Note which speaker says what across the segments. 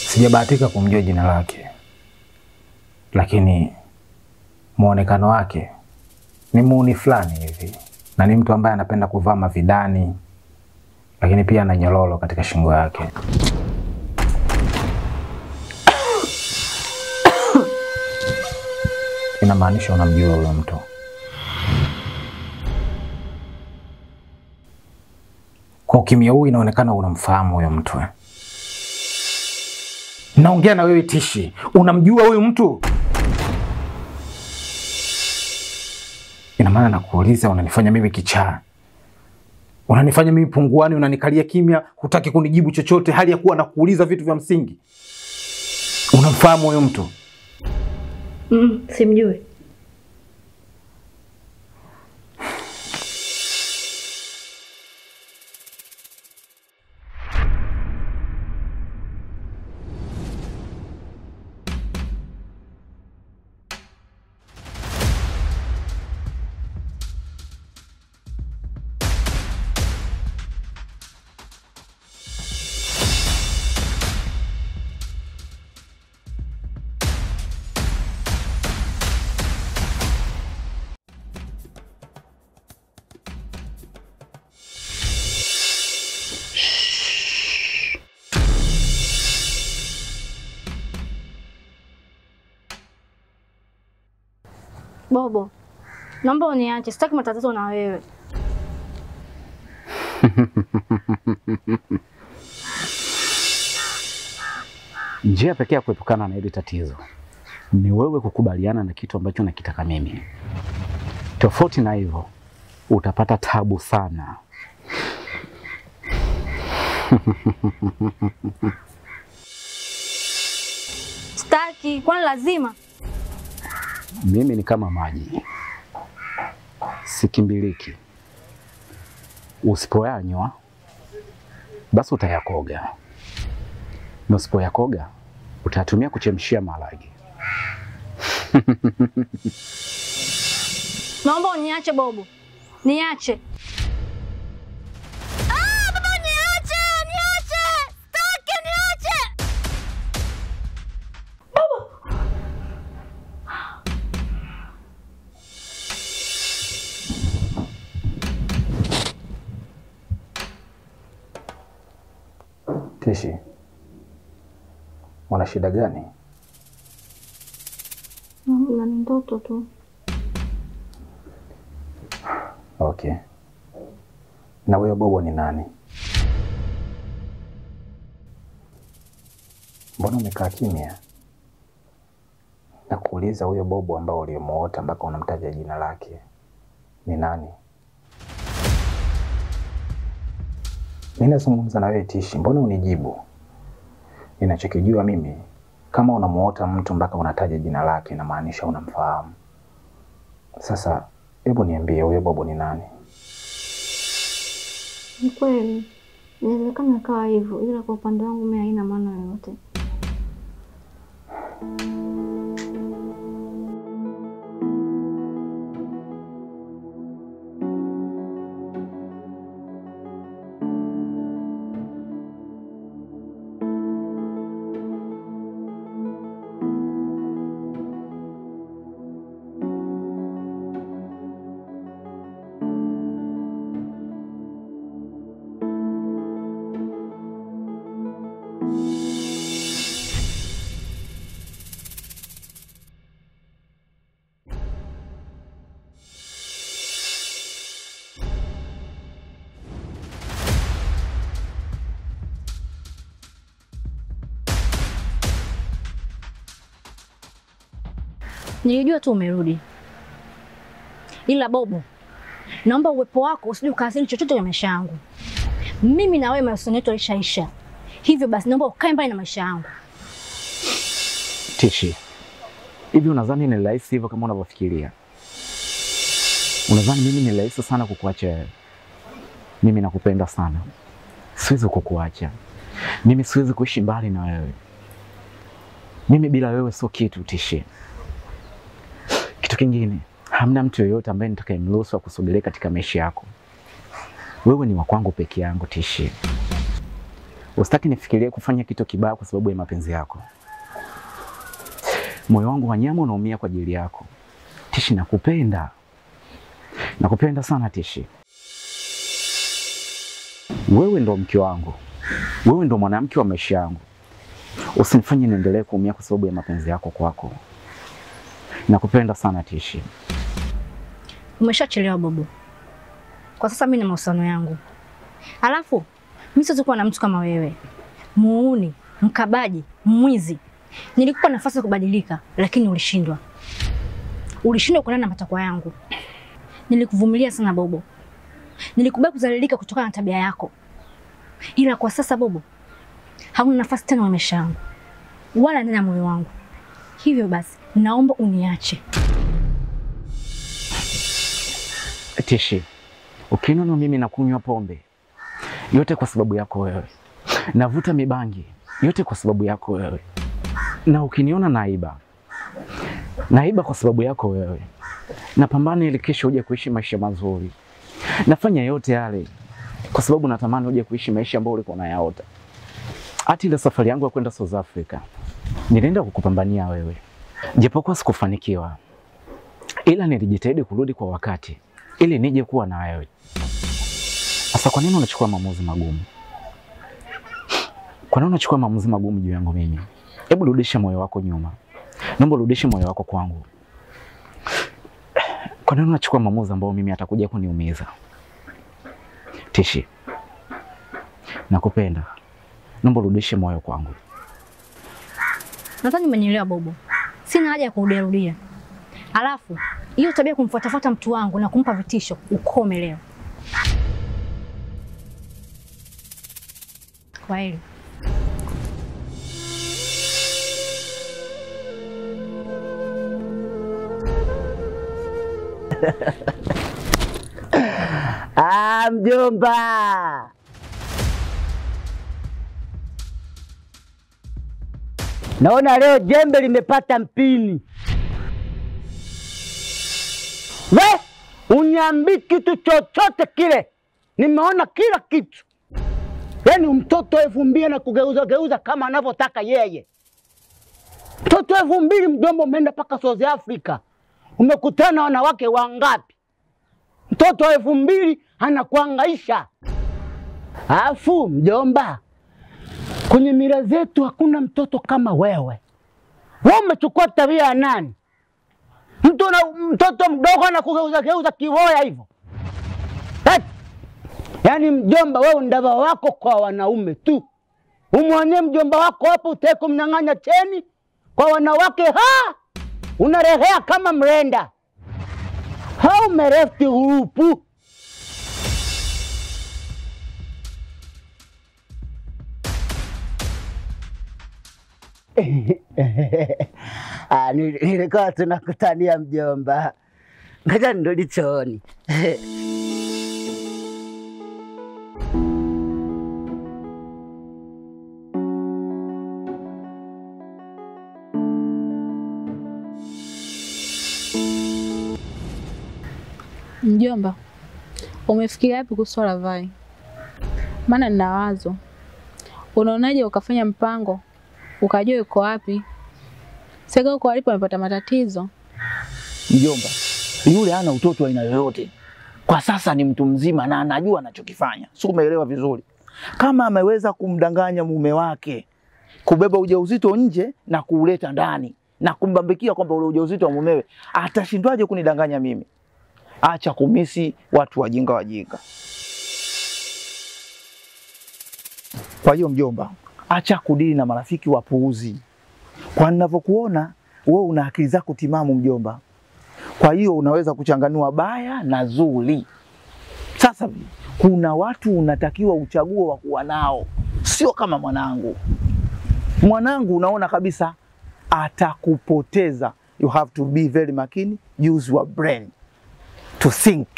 Speaker 1: Sijabahatika kumjua jina lake, lakini muonekano wake ni muuni fulani hivi, na ni mtu ambaye anapenda kuvaa mavidani, lakini pia ana nyororo katika shingo yake. Inamaanisha unamjua huyo mtu. Kwa ukimya huu inaonekana unamfahamu huyo mtu. eh. Naongea na wewe Tishi, unamjua huyu mtu? Ina maana nakuuliza, unanifanya mimi kichaa, unanifanya mimi punguani, unanikalia kimya, hutaki kunijibu chochote, hali ya kuwa nakuuliza vitu vya msingi. Unamfahamu huyu mtu?
Speaker 2: Mm, simjui. Bobo, naomba uniache, sitaki matatizo na wewe.
Speaker 3: Njia pekee ya kuepukana na hili tatizo ni wewe kukubaliana na kitu ambacho nakitaka mimi. Tofauti na hivyo, utapata tabu sana.
Speaker 2: Sitaki, kwani lazima?
Speaker 3: Mimi ni kama maji, sikimbiliki. Usipoyanywa basi utayakoga, na usipoyakoga utayatumia kuchemshia maharage.
Speaker 2: Naomba uniache Bobo, niache. Ah, baba niache, niache. Sitaki, niache.
Speaker 1: Tishi, una shida gani?
Speaker 2: Mama, ni ndoto tu.
Speaker 1: Okay. Na huyo Bobo ni nani? Mbona umekaa kimya? Nakuuliza, huyo Bobo ambao ulimuota mpaka unamtaja jina lake ni nani? Mimi nazungumza na wewe Tishi, mbona unijibu? Ninachokijua mimi, kama unamuota mtu mpaka unataja jina lake, inamaanisha unamfahamu. Sasa hebu niambie, huyo Bobo ni nani?
Speaker 2: Ni kweli, inawezekana ikawa hivyo, ila kwa upande wangu mimi haina maana yoyote. Nilijua tu umerudi, ila Bobo, naomba uwepo wako usije ukaathiri chochote kwenye maisha yangu. Mimi na wewe mahusiano yetu yalishaisha, hivyo basi naomba ukae mbali na maisha yangu.
Speaker 3: Tishi, hivi unadhani ni rahisi hivyo kama unavyofikiria? Unadhani mimi ni rahisi sana kukuacha wewe? Mimi nakupenda sana, siwezi kukuacha. Mimi siwezi kuishi mbali na wewe. Mimi bila wewe sio kitu, Tishi. Kitu kingine, hamna mtu yoyote ambaye nitakayemruhusu akusogelee katika maisha yako. Wewe ni wa kwangu peke yangu, Tishi. Usitaki nifikirie kufanya kitu kibaya kwa sababu ya mapenzi yako. Moyo wangu wa nyama unaumia kwa ajili yako. Tishi, nakupenda, nakupenda sana Tishi. Wewe ndo mke wangu, wewe ndo mwanamke wa maisha yangu. Usinifanye niendelee kuumia kwa sababu ya mapenzi yako kwako. Nakupenda sana Tishi.
Speaker 2: Umeshachelewa Bobo. Kwa sasa mimi na mahusiano yangu. Alafu mimi siwezi kuwa na mtu kama wewe, muuni, mkabaji, mwizi. Nilikupa nafasi ya kubadilika, lakini ulishindwa. Ulishindwa kuendana na matakwa yangu. Nilikuvumilia sana Bobo, nilikubali kudhalilika kutokana na tabia yako, ila kwa sasa Bobo, hauna nafasi tena kwenye maisha yangu wala ndani ya moyo wangu. Hivyo basi, naomba uniache.
Speaker 3: Tishi, ukiniona mimi nakunywa pombe yote kwa sababu yako wewe, navuta mibangi yote kwa sababu yako wewe, na ukiniona naiba naiba kwa sababu yako wewe, napambana ili kesho uje kuishi maisha mazuri, nafanya yote yale kwa sababu natamani uje kuishi maisha ambayo ulikuwa unayaota. Hata ile safari yangu ya kwenda South Africa nilienda kukupambania wewe, japokuwa sikufanikiwa, ila nilijitahidi kurudi kwa wakati ili nije kuwa na wewe. Sasa kwa nini unachukua maamuzi magumu? Kwa nini unachukua maamuzi magumu juu yangu mimi? Hebu rudisha moyo wako nyuma, naomba urudishe moyo wako kwangu. Kwa nini unachukua maamuzi ambayo mimi atakuja kuniumiza? Tishi, nakupenda, naomba urudishe moyo kwangu.
Speaker 2: Nadhani umenielewa Bobo, sina haja ya kurudiarudia. Alafu hiyo tabia ya kumfuatafuata mtu wangu na kumpa vitisho ukome leo. Kwa heri.
Speaker 4: Ah, mjomba. Naona leo jembe limepata mpini. We, uniambii kitu chochote kile. Nimeona kila kitu. Yaani mtoto elfu mbili na kugeuza geuza kama anavyotaka yeye. Mtoto elfu mbili mjomba, umeenda mpaka South Africa. Umekutana na wanawake wangapi? Mtoto wa elfu mbili anakuangaisha. Alafu mjomba, kwenye mila zetu hakuna mtoto kama wewe. Wewe umechukua tabia ya nani? Mtu na mtoto mdogo anakugeuza geuza kivoya hivyo. Eti, Yaani mjomba, wewe ndava wako kwa wanaume tu. Umwonye mjomba wako hapo, utake kumnyang'anya cheni kwa wanawake, ha unarehea kama mrenda. How merefti grupu Ah, nili- nilikuwa tunakutania mjomba, ngoja nirudi chooni.
Speaker 5: Mjomba, umefikiria wapi kuhusu swala la Vai? Maana nina wazo. Unaonaje ukafanya mpango ukajua yuko wapi? Sasa huko alipo amepata matatizo.
Speaker 6: Mjomba, yule hana utoto wa aina yoyote. Kwa sasa ni mtu mzima na anajua anachokifanya, si umeelewa vizuri? Kama ameweza kumdanganya mume wake kubeba ujauzito nje na kuuleta ndani na kumbambikia kwamba ule ujauzito wa mumewe, atashindwaje kunidanganya mimi? Acha kumisi watu wajinga wajinga. Kwa hiyo mjomba, acha kudili na marafiki wapuuzi. Kwa ninavyokuona wewe una akili zako timamu mjomba, kwa hiyo unaweza kuchanganua baya na zuri. Sasa kuna watu unatakiwa uchague wa kuwa nao, sio kama mwanangu. Mwanangu unaona kabisa atakupoteza. You have to be very makini, use your brain to think.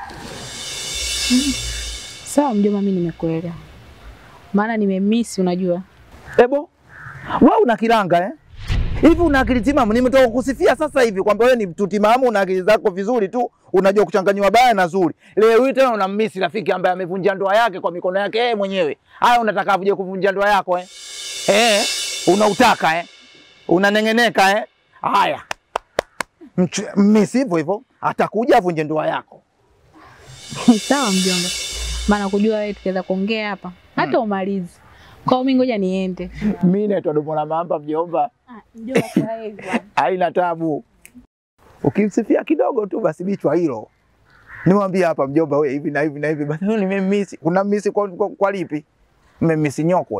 Speaker 5: Sawa mjomba, mimi nimekuelewa. Maana nimemisi unajua.
Speaker 6: Ebo, wewe una kiranga eh? Hivi una akili timamu? Nimetoka kusifia sasa hivi kwamba wewe ni mtu timamu, una akili zako vizuri tu, unajua kuchanganywa baya na zuri. Leo hii tena unammisi rafiki ambaye amevunja ndoa yake kwa mikono yake yeye mwenyewe. Haya, unataka avuje kuvunja ndoa yako eh? Eh, unautaka eh? Unaneng'eneka eh? Haya, Mch- mmisi hivyo hivyo, atakuja avunje ndoa yako.
Speaker 5: Sawa mjomba, maana kujua wewe tukiweza kuongea hapa hata umalizi. Kwa hiyo mimi ngoja niende.
Speaker 6: Mimi naitwa Domo la Mamba, mjomba,
Speaker 5: Mjomba, kwa hivyo.
Speaker 6: haina tabu. Ukimsifia kidogo tu basi bichwa hilo. Nimwambie hapa mjomba, wewe hivi na hivi na hivi, basi mimi nimemmisi. Kuna mmisi kwa, kwa, kwa lipi? Mmemmisi nyokwe.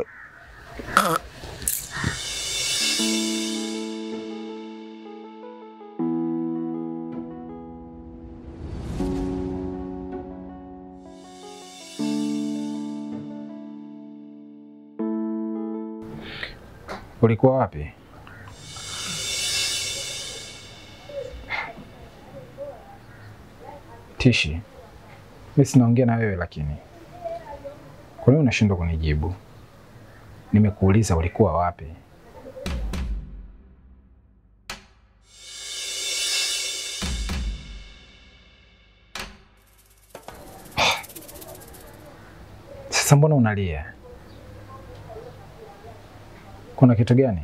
Speaker 1: Ulikuwa wapi? Tishi, mi sinaongea na wewe lakini kwa nini unashindwa kunijibu? Nimekuuliza ulikuwa wapi? Sasa mbona unalia? Kuna kitu gani?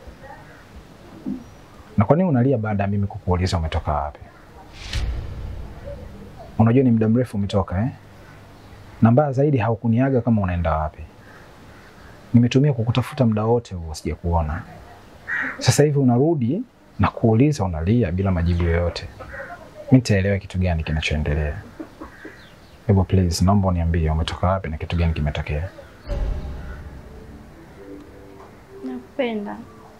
Speaker 1: Na kwa nini unalia baada ya mimi kukuuliza umetoka wapi? Unajua ni muda mrefu umetoka eh? Na mbaya zaidi haukuniaga kama unaenda wapi. Nimetumia kukutafuta muda wote huo sijakuona. Sasa hivi unarudi na kuuliza unalia bila majibu yoyote. Mimi nitaelewa kitu gani kinachoendelea. Hebu please, naomba uniambie umetoka wapi na kitu gani kimetokea.
Speaker 2: Nakupenda.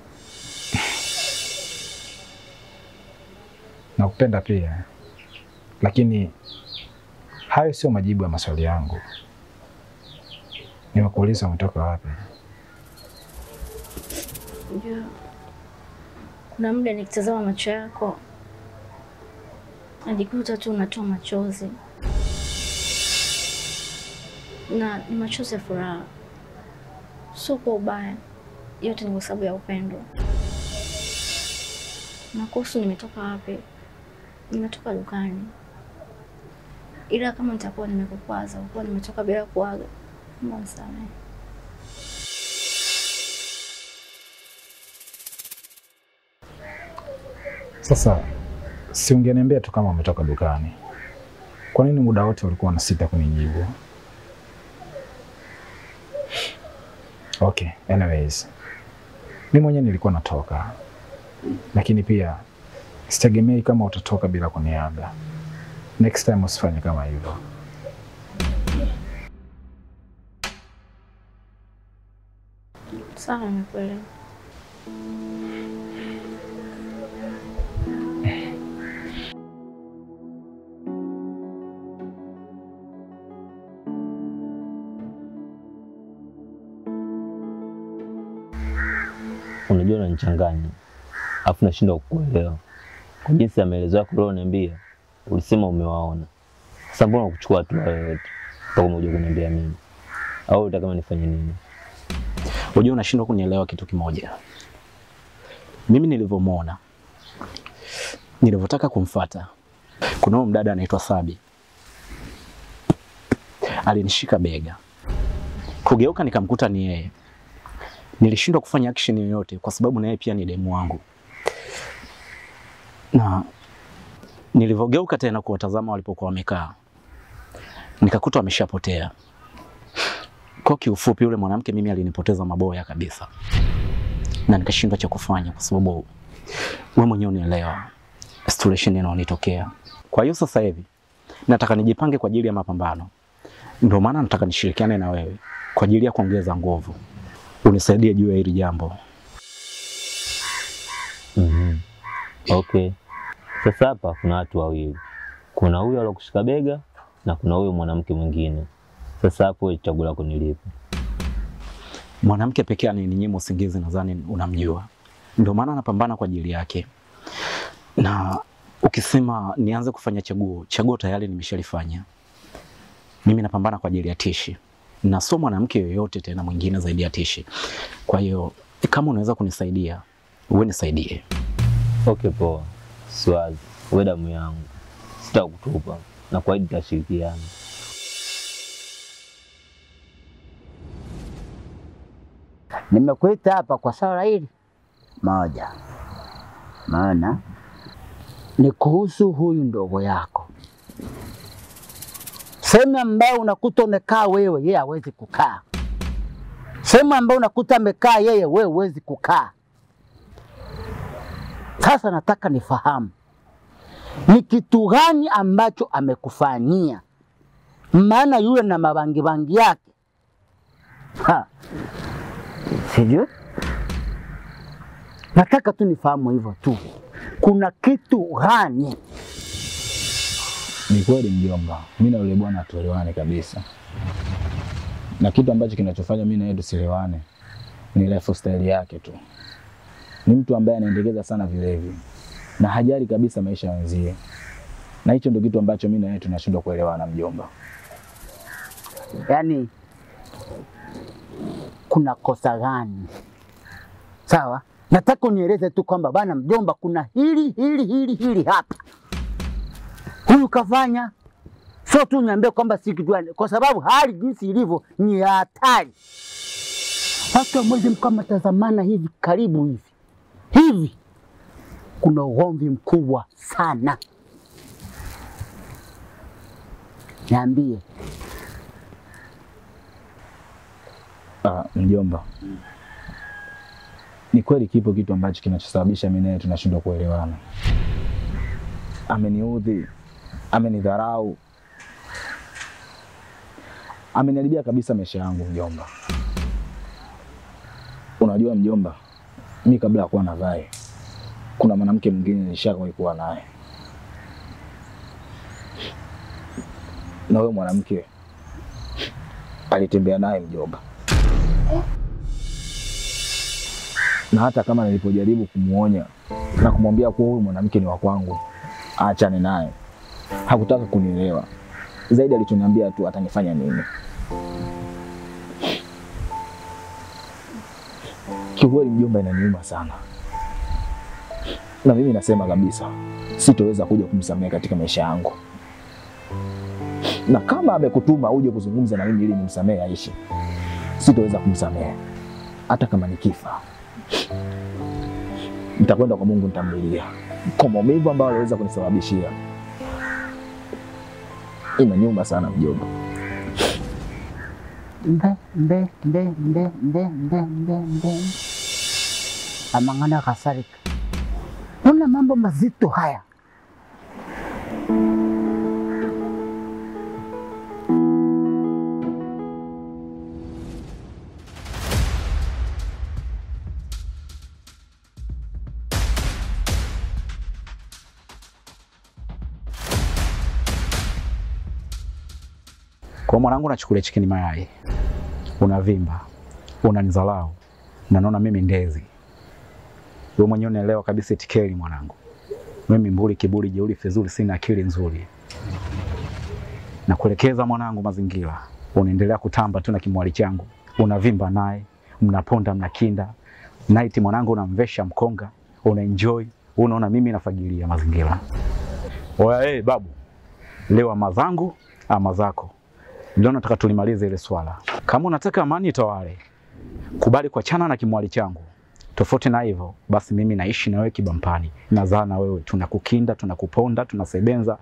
Speaker 1: Nakupenda pia, lakini hayo sio majibu ya maswali yangu. Nimekuuliza umetoka wapi.
Speaker 2: Unajua, kuna muda nikitazama macho yako najikuta tu unatoa machozi, na ni machozi ya furaha, sio kwa ubaya. Yote ni kwa sababu ya upendo. Na kuhusu nimetoka wapi, nimetoka dukani, ila kama nitakuwa nimekukwaza kuwa nimetoka bila kuaga, naomba unisamehe.
Speaker 1: Sasa si ungeniambia tu kama umetoka dukani? Kwa nini muda wote ulikuwa unasita kunijibu? Okay, anyways, mi mwenyewe nilikuwa natoka, lakini pia sitegemei kama utatoka bila kuniaga. Next time usifanye kama hivyo.
Speaker 2: Sawa, nimekuelewa.
Speaker 7: Unajua unanichanganya, afu nashindwa kukuelewa kwa jinsi ya maelezo yako ulioniambia. Ulisema umewaona, sasa mbona kuchukua hatua yoyote mpaka umekuja kuniambia mimi? Au unataka kama nifanye nini?
Speaker 3: Unajua unashindwa kunielewa kitu kimoja. Mimi nilivyomwona, nilivyotaka kumfata, kuna huyo mdada anaitwa Sabi alinishika bega, kugeuka nikamkuta ni yeye. Nilishindwa kufanya action yoyote kwa sababu na yeye pia ni demu wangu, na nilivyogeuka tena kuwatazama walipokuwa wamekaa, nikakuta wameshapotea. Kwa kiufupi, yule mwanamke mimi alinipoteza maboya kabisa, na nikashindwa cha kufanya, kwa sababu wewe mwenyewe unaelewa situation inaonitokea. Kwa hiyo sasa hivi nataka nijipange kwa ajili ya mapambano, ndio maana nataka nishirikiane na wewe kwa ajili ya kuongeza nguvu, unisaidie juu ya hili jambo.
Speaker 7: Mhm. Okay. Sasa hapa kuna watu wawili, kuna huyo alokushika bega na kuna huyo mwanamke mwingine. Sasa hapo wewe chaguo lako ni lipi?
Speaker 3: Mwanamke pekee ananinyima usingizi, nadhani unamjua, ndio maana napambana kwa ajili yake. Na ukisema nianze kufanya chaguo, chaguo tayari nimeshalifanya. Mimi napambana kwa ajili ya Tishi na sio mwanamke yoyote tena mwingine zaidi ya Tishi. Kwa hiyo kama unaweza kunisaidia, uwe nisaidie.
Speaker 7: Okay, poa, siwazi. Wewe damu yangu, sitakutupa na kuahidi tutashirikiana.
Speaker 4: Nimekuita hapa kwa swala hili moja, maana ni kuhusu huyu ndogo yako. Sehemu ambayo unakuta umekaa wewe, yeye hawezi kukaa. Sehemu ambayo unakuta amekaa yeye, wewe huwezi kukaa. Sasa nataka nifahamu ni kitu gani ambacho amekufanyia, maana yule na mabangibangi yake ha. Sijui, nataka tu nifahamu hivyo tu, kuna kitu gani?
Speaker 1: Ni kweli mjomba, mimi na yule bwana hatuelewani kabisa, na kitu ambacho kinachofanya mimi na yeye tusielewane ni lifestyle yake tu. Ni mtu ambaye anaendekeza sana vilevi na hajali kabisa maisha ya wenzie, na hicho ndio kitu ambacho mimi na yeye tunashindwa kuelewana mjomba.
Speaker 4: Yaani kuna kosa gani? Sawa, nataka unieleze tu kwamba bana mjomba, kuna hili hili hili hili hapa, huyu kafanya, sio tu niambie kwamba si kitu gani, kwa sababu hali jinsi ilivyo ni ya hatari. Watu wamwezi mkawa mtazamana hivi karibu hivi hivi, kuna ugomvi mkubwa sana. Niambie.
Speaker 1: Ah, mjomba, ni kweli kipo kitu ambacho kinachosababisha mimi naye tunashindwa kuelewana. Ameniudhi, amenidharau, ameniharibia kabisa maisha yangu mjomba. Unajua mjomba, mi kabla ya kuwa na Vai, kuna mwanamke mwingine nilishawahi kuwa naye, na huyo mwanamke alitembea naye mjomba na hata kama nilipojaribu kumuonya na kumwambia kuwa huyu mwanamke ni wa kwangu, aachane naye, hakutaka kunielewa. Zaidi alichoniambia tu atanifanya nini. Kiukweli mjomba, inaniuma sana, na mimi nasema kabisa sitoweza kuja kumsamehe katika maisha yangu, na kama amekutuma uje kuzungumza na mimi ili nimsamehe aishi, sitoweza kumsamehe hata kama nikifa nitakwenda kwa Mungu, nitamlilia kwa maumivu ambayo aliweza kunisababishia. Inaniuma sana mjomba.
Speaker 4: mbe mbe mbe mbe mbe mbe mbe mbe amang'ana kasarika. Una mambo mazito haya.
Speaker 3: Kwa mwanangu, nachukulia chikini mayai, unavimba, unanidharau na naona mimi ndezi. Wewe mwenyewe unaelewa kabisa itikeli mwanangu, mimi mburi, kiburi, jeuri, fezuri, sina akili nzuri. Na kuelekeza mwanangu mazingira, unaendelea kutamba tu na kimwali changu, unavimba naye, mnaponda, mnakinda night mwanangu, unamvesha mkonga, unaenjoy, unaona mimi nafagilia mazingira. Oya, hey, babu, leo ama zangu ama zako Leo nataka tulimalize ile swala. Kama unataka amani itawale, kubali kuachana na kimwali changu. Tofauti na hivyo, basi mimi naishi na wewe kibampani, nazaa na wewe, tunakukinda, tunakuponda, tunasebenza.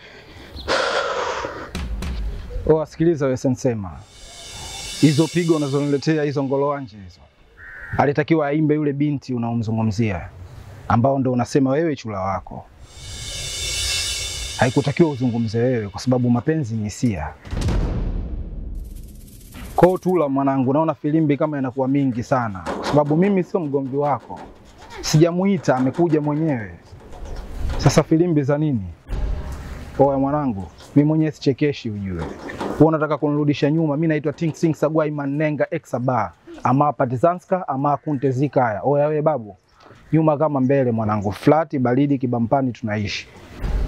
Speaker 8: Oh, sikiliza wewe Sensema, hizo pigo unazoniletea hizo ngolowanje hizo, alitakiwa aimbe yule binti unaomzungumzia, ambao ndo unasema wewe chula wako. Haikutakiwa uzungumze wewe, kwa sababu mapenzi ni hisia. Kwa Tula mwanangu, naona filimbi kama inakuwa mingi sana, kwa sababu mimi sio mgomvi wako, sijamuita, amekuja mwenyewe. Sasa filimbi za nini? Oya mwanangu, mimi mwenyewe sichekeshi ujue. Wewe unataka kunirudisha nyuma? Mimi naitwa Ting Sing Sagwai Manenga Exaba ama Partizanska ama Kunte Zikaya. Oya wewe babu, nyuma kama mbele mwanangu, flati baridi kibampani tunaishi.